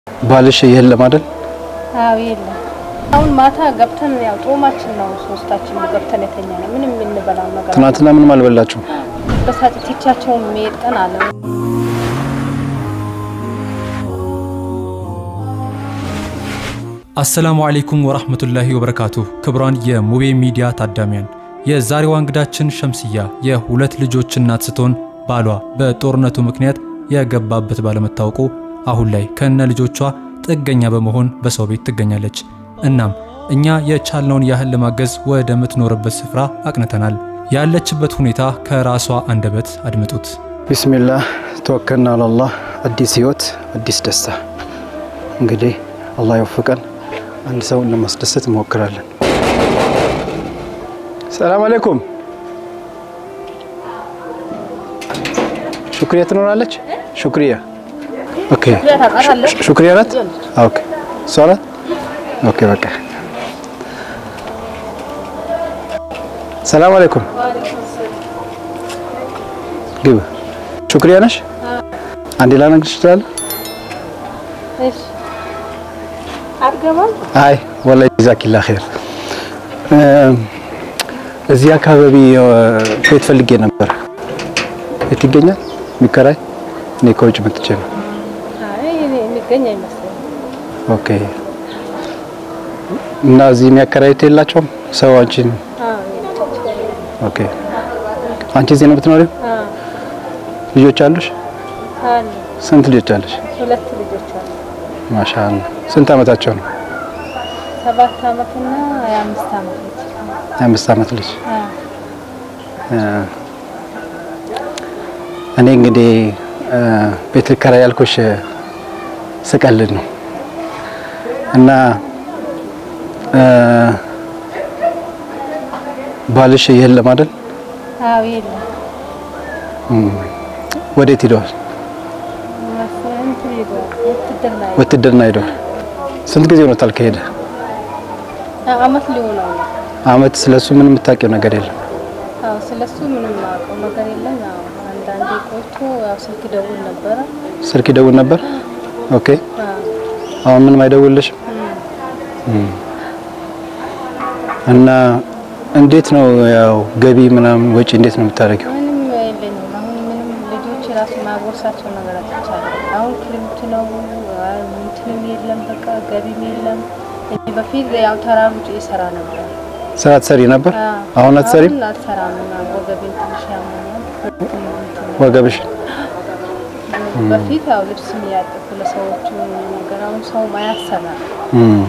ባልሽ የለም አይደል? አዎ የለም። አሁን ማታ ገብተን ያው ጦማችን ነው ሶስታችን ገብተን የተኛ ነው። ምንም የምንበላው ነገር ትናንትና ምንም አልበላችሁም? በሳጭት ይቻቸውን መሄድ ቀን አለ። አሰላሙ አለይኩም ወራህመቱላሂ ወበረካቱሁ። ክብሯን የሙቤ ሚዲያ ታዳሚያን፣ የዛሬዋ እንግዳችን ሸምስያ የሁለት ልጆች እናት ስትሆን ባሏ በጦርነቱ ምክንያት የገባበት ባለመታወቁ አሁን ላይ ከነ ልጆቿ ጥገኛ በመሆን በሰው ቤት ትገኛለች። እናም እኛ የቻልነውን ያህል ለማገዝ ወደምትኖርበት ስፍራ አቅንተናል። ያለችበት ሁኔታ ከራሷ አንደበት አድምጡት። ቢስሚላህ ተወከልና አላላህ። አዲስ ህይወት፣ አዲስ ደስታ። እንግዲህ አላህ ይወፍቀን። አንድ ሰውን ለማስደሰት እንሞክራለን። ሰላም አለይኩም። ሹክሪያ ትኖራለች? ሹክሪያ ኦኬ። ሹክሪያ ናት? ኦኬ። እሷ ናት? ኦኬ። በቃ ሰላም አለይኩም። ግብ ሹክሪያ ነሽ? አንዴ ላነግርሽ እችላለሁ? እሺ አትገባም? አይ ወላሂ ጀዛኪላ ኸይር። እዚህ አካባቢ ቤት ፈልጌ ነበር። የት ይገኛል የሚከራይ? እኔ ከውጭ መጥቼ ነው። አይ እኔ የሚገኝ አይመስለኝም። ኦኬ። እና እዚህ የሚያከራዩት የላቸውም ሰው አንቺን? አዎ ኦኬ። አንቺ እዚህ ነው የምትኖሪው? አዎ ልጆች አሉሽ? አለ ስንት ልጆች አሉሽ? ሁለት ልጆች አሉ። ማሻአላ። ስንት አመታቸው ነው? ሰባት አመትና የአምስት አመት ልጅ። የአምስት አመት ልጅ አዎ እኔ እንግዲህ ቤት ልከራይ ያልኩሽ ስቀልድ ነው እና ባልሽ የለም አይደል? አዎ የለም። ወዴት ሂደዋል? እንትን ሄዷል ውትድርና ሄዷል። ውትድርና ሂደዋል። ስንት ጊዜ ሆኖታል ከሄደ? አመት ሊሆነው ነው። አመት። ስለሱ ምንም የምታውቂው ነገር የለም? አዎ ስለሱ ምንም አውቀው ነገር የለም። ያው አንዳንዴ ቆይቶ ያው ስልክ ደውል ነበረ። ስልክ ይደውል ነበር? ኦኬ። አዎ አሁን ምንም አይደውልሽም? እና እንዴት ነው ያው ገቢ ምናምን ወጪ እንዴት ነው የምታደርጊው? ምንም የለኝም። አሁን ምንም ልጆች ራሱ ማጎርሳቸው ነገር አጥቻለሁ። አሁን ክረምት ነው፣ እንትንም የለም፣ በቃ ገቢም የለም። እኔ በፊት ያው ተራሩጭ ይሰራ ነበር። ስራ ትሰሪ ነበር? አዎ። አሁን አትሰሪም? አሁን አልሰራም። ወገቤን ትንሽ ያመኛል። ወገብሽ በፊት ያው ልብስ የሚያጥፉ ለሰዎቹ ነገር አሁን ሰው ማያሰራ እም።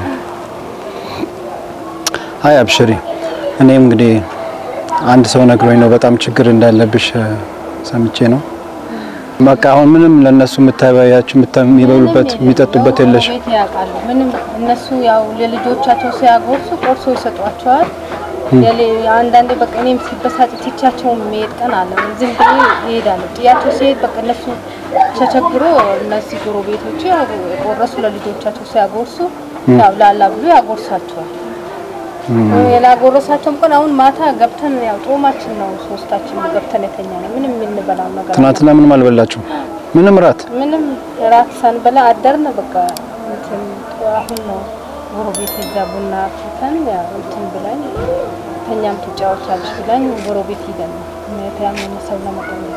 አይ አብሽሪ። እኔም እንግዲህ አንድ ሰው ነግሮኝ ነው በጣም ችግር እንዳለብሽ እ፣ ሰምቼ ነው። በቃ አሁን ምንም ለነሱ የምታበያቸው የሚበሉበት የሚጠጡበት የለሽ። ቤት ያውቃሉ። ምንም እነሱ ያው ለልጆቻቸው ሲያጎርሱ ቆርሶ ይሰጧቸዋል። የሌ- አንዳንዴ በቃ እኔም ሲበሳጭ ትቻቸውን መሄድ ቀን አለ። ዝም ብዬ ይሄዳሉ። ጥያቸው ሲሄድ በቃ እነሱ ተቸግሮ እነዚህ ጎረቤቶች ያው የቆረሱ ለልጆቻቸው ሲያጎርሱ ያው ላላ ብሎ ያጎርሳቸዋል። የላጎረሳቸውም ቀን አሁን ማታ ገብተን ያው ጦማችን ነው ሶስታችን ገብተን የተኛ ነው። ምንም የምንበላው ነገር ትናንትና ምንም አልበላችሁም? ምንም ራት? ምንም ራት ሳንበላ አደርን። በቃ እንትን አሁን ነው ጎረቤት እዛ ቡና አፍልተን ያው እንትን ብላኝ ተኛም ትጫወቻለሽ ብላኝ ጎረቤት ሂደን ነው የታመመ ሰው ለመጠየቅ።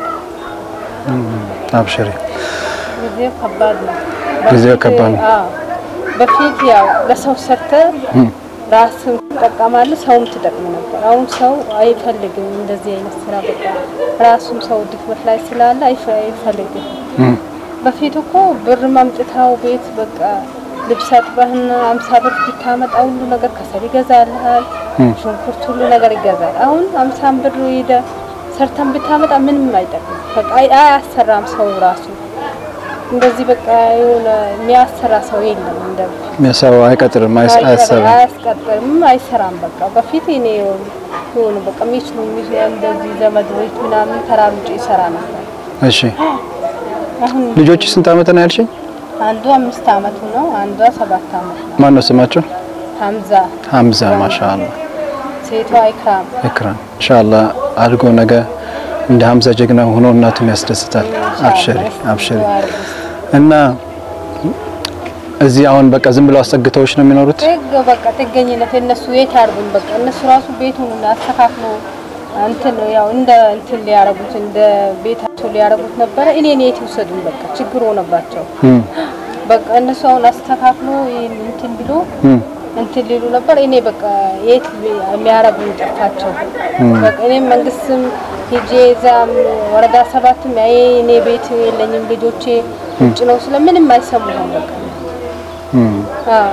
አብሽሪ። ጊዜው ከባድ ነው። ጊዜው በፊት- ከባድ ነው። አዎ በፊት ያው ለሰው ሰርተ ራስን ትጠቀማለህ፣ ሰውም ትጠቅም ነበር። አሁን ሰው አይፈልግም እንደዚህ አይነት ስራ። በቃ ራሱም ሰው ድክመት ላይ ስላለ አይፈ- አይፈልግም። እም። በፊት እኮ ብር ማምጥታው ቤት በቃ ልብስ አጥበህና አምሳ ብር ብታመጣ ሁሉ ነገር ከሰል ይገዛልሃል፣ ሽንኩርት ሁሉ ነገር ይገዛል። አሁን አምሳን ብር ሄደ ሰርተን ብታመጣ ምንም አይጠቅም። በቃ አይ- አያሰራም ሰው ራሱ እንደዚህ በቃ የሆነ የሚያሰራ ሰው የለም። እንደ ሰው አይቀጥርም፣ አይስ- አያሰብም። አያስቀጥርም፣ አይሰራም። በቃ በፊት እኔ የሆኑ በቃ ሚችሉ እንደዚህ ዘመድ ቤት ምናምን ተራሩጭ ይሰራ ነበር። እሺ። አሁን ልጆች ስንት አመት ነው ያልሽኝ? አንዱ አምስት አመቱ ነው፣ አንዷ ሰባት አመት ነው። ማን ነው ስማቸው? ሀምዛ ሀምዛ። ማሻአላ ሴቷ ኢክራም ኢክራም። ኢንሻአላ አድጎ ነገ እንደ ሀምዛ ጀግና ሆኖ እናቱን ያስደስታል። አብሽሪ አብሽሪ። እና እዚህ አሁን በቃ ዝም ብለው አስጠግተውሽ ነው የሚኖሩት? ጥግ በቃ ጥገኝነት እነሱ የት ያርጉን? በቃ እነሱ ራሱ ቤቱን አስተካክሎ እንትን ያው እንደ እንትን ሊያረጉት እንደ ቤታቸው ሊያረጉት ነበረ። እኔን የት ይውሰዱን? በቃ ችግር ሆነባቸው። እም፣ በቃ እነሱ አሁን አስተካክሎ ይሄን እንትን ብሎ እም፣ እንትን ሊሉ ነበር። እኔ በቃ የት የሚያረጉኝ ጠፋቸው። በቃ እኔም መንግስትም ሄጄ እዛም ወረዳ ሰባትም ያዬ እኔ ቤት የለኝም ልጆቼ ውጭ ነው ስለምንም አይሰሙም። በቃ እም። አዎ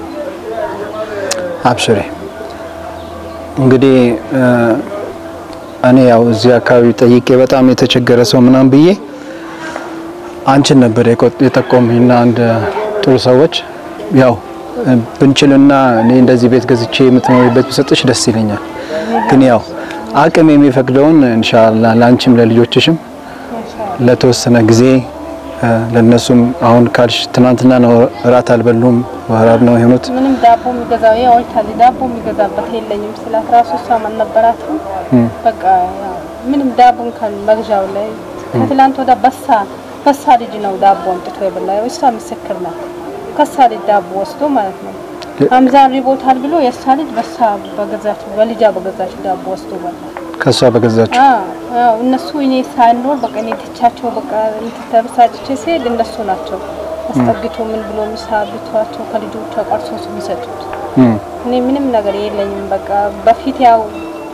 አብሽሬ እንግዲህ እ፣ እኔ ያው እዚህ አካባቢ ጠይቄ በጣም የተቸገረ ሰው ምናምን ብዬ አንቺን ነበር የቆ- የጠቆምኝና አንድ ጥሩ ሰዎች ያው እ፣ ብንችልና እኔ እንደዚህ ቤት ገዝቼ የምትኖሪበት ብሰጥሽ ደስ ይለኛል። ግን ያው አቅም የሚፈቅደውን ኢንሻአላህ ለአንቺም ለልጆችሽም ለተወሰነ ጊዜ እ፣ ለነሱም አሁን ካልሽ ትናንትና ነው እራት አልበሉም ወራብ ነው የሆኑት። ምንም ዳቦ የሚገዛው ይሄ ወይታል ዳቦ የሚገዛበት የለኝም ስላት ራሱ እሷም አልነበራትም። በቃ ያው ምንም ዳቦ እንኳን መግዣው ላይ ከትላንት ወደ በሳ በሳ ልጅ ነው ዳቦ አምጥቶ የበላ እሷ ምስክር ናት። ከሳ ልጅ ዳቦ ወስዶ ማለት ነው አምዛን ሪቦታል ብሎ የእሷ ልጅ በሳ በገዛች በልጃ በገዛች ዳቦ ወስዶ በላ። ከሷ በገዛችው አዎ እነሱ እኔ ሳይኖር በቃ እኔ ትቻቸው በቃ እንትን ተበሳጭቼ ስሄድ እነሱ ናቸው አስጠግቶ ምን ብሎ ምሳ ብቷቸው ከልጆቿ ቀርሶ የሚሰጡት። እም፣ እኔ ምንም ነገር የለኝም። በቃ በፊት ያው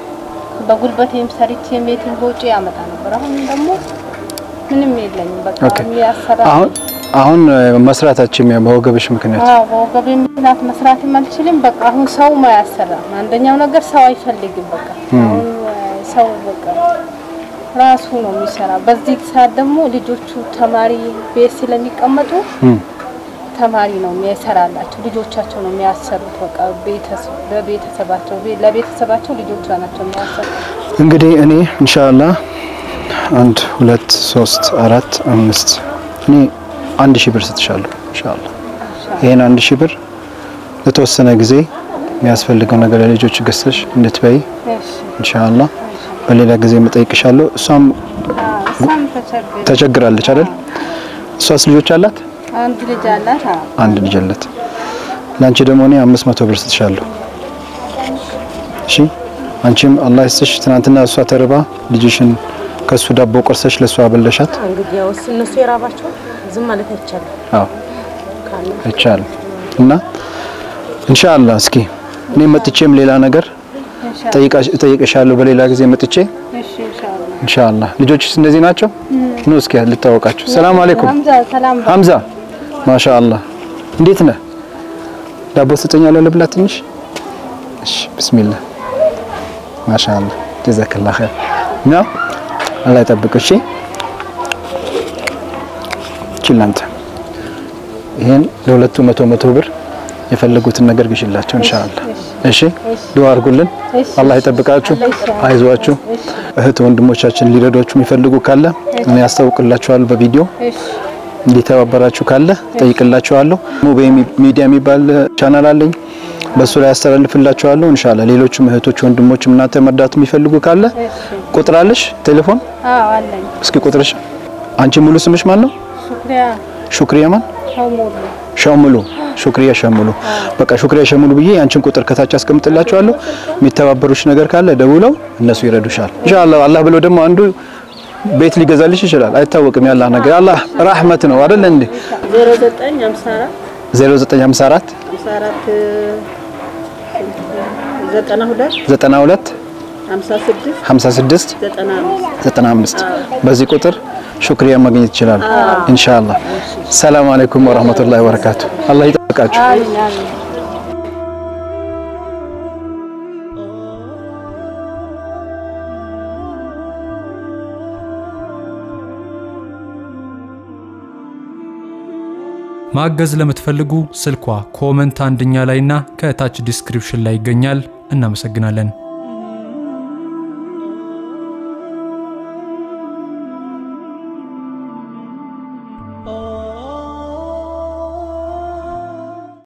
በጉልበቴም ሰርቼም ቤትም በውጭ ያመጣ ነበር። አሁን ደግሞ ምንም የለኝም። በቃ ኦኬ። የሚያሰራ አሁን አሁን መስራታችን በወገብሽ ምክንያት አዎ በወገቤ ምክንያት መስራትም አልችልም። በቃ አሁን ሰው አያሰራም። አንደኛው ነገር ሰው አይፈልግም። በቃ አሁን ሰው በቃ ራሱ ነው የሚሰራ። በዚህ ሰዓት ደግሞ ልጆቹ ተማሪ ቤት ስለሚቀመጡ እም፣ ተማሪ ነው የሚሰራላቸው። ልጆቻቸው ነው የሚያሰሩት። በቃ ቤተሰብ በቤተሰባቸው ቤ- ለቤተሰባቸው ልጆቿ ናቸው የሚያሰሩት። እንግዲህ እኔ ኢንሻአላህ አንድ ሁለት ሶስት አራት አምስት እኔ አንድ ሺህ ብር ስትሻለሁ ኢንሻአላህ ይሄን አንድ ሺህ ብር ለተወሰነ ጊዜ የሚያስፈልገው ነገር ለልጆች ገዝተሽ እንድትበይ እሺ ኢንሻአላህ በሌላ ጊዜ መጠይቅሻለሁ። እሷም አዎ፣ እሷም ተቸገረ። ተቸግራለች አይደል? እሷስ ልጆች አላት? አንድ ልጅ አላት። አዎ አንድ ልጅ አላት። ለአንቺ ደግሞ እኔ አምስት መቶ ብር ስትሻለሁ። እሺ አንቺም አላህ ይስጥሽ። ትናንትና እሷ ተርባ ልጅሽን ከሱ ዳቦ ቆርሰሽ ለእሷ አበለሻት። እንግዲህ ያው እነሱ የራባቸው ዝም ማለት አይቻልም። አዎ ካለ አይቻልም። እና ኢንሻአላህ እስኪ እኔ መጥቼም ሌላ ነገር ጠይቃሽ እጠይቅሻለሁ በሌላ ጊዜ መጥቼ እሺ ኢንሻአላህ። ኢንሻአላህ። ልጆችስ እንደዚህ ናቸው? ኑ እስኪ ልታወቃችሁ። ሰላም አለይኩም ሀምዛ ሰላም በል። ሀምዛ ማሻአላህ እንዴት ነህ? ዳቦ ትሰጠኛለህ ልብላ ትንሽ? እሺ ቢስሚላህ ማሻአላህ ጀዛከላህ ኸይር ነው። አላህ ይጠብቅህ። እሺ ችላንተ ይሄን ለሁለቱ መቶ መቶ ብር የፈለጉትን ነገር ግሽላቸው ኢንሻአላህ። እሺ ዱአ አድርጉልን። እሺ። አላህ ይጠብቃችሁ፣ አይዟችሁ። እህት ወንድሞቻችን ሊረዷችሁ የሚፈልጉ ካለ እኔ ያስታውቅላችኋለሁ በቪዲዮ እሺ እንዲተባበራችሁ ካለ ጠይቅላችኋለሁ። ሙቤ ሚዲያ የሚባል ቻናል አለኝ። በሱ ላይ ያስተላልፍላችኋለሁ። ኢንሻአላህ ሌሎችም እህቶች ወንድሞችም እናንተ መርዳት የሚፈልጉ ካለ እሺ ቁጥር አለሽ? ቴሌፎን አዎ አለኝ። እስኪ ቁጥርሽ። አንቺ ሙሉ ስምሽ ማን ነው? ሹክሪያ ሹክሪያ ማን? ሸሙሉ ሸሙሉ ሹክሪያ ሸሙሉ። በቃ ሹክሪያ ሸሙሉ ብዬ አንቺን ቁጥር ከታች አስቀምጥላችኋለሁ። የሚተባበሩሽ ነገር ካለ ደውለው እነሱ ይረዱሻል። ኢንሻአላህ አላህ ብሎ ደግሞ አንዱ ቤት ሊገዛልሽ ይችላል። አይታወቅም። ያላህ ነገር አላህ ራህመት ነው አይደል እንዴ? 09 54 0954 54 92 92 56 56 95 95 በዚህ ቁጥር ሹክሪያ ማግኘት ይችላል። ኢንሻአላህ። ሰላም አለይኩም ወራህመቱላሂ ወበረካቱ። አላህ ይጠብቃችሁ። አሚን አሚን። ማገዝ ለምትፈልጉ ስልኳ ኮመንት አንደኛ ላይና ከታች ዲስክሪፕሽን ላይ ይገኛል። እናመሰግናለን።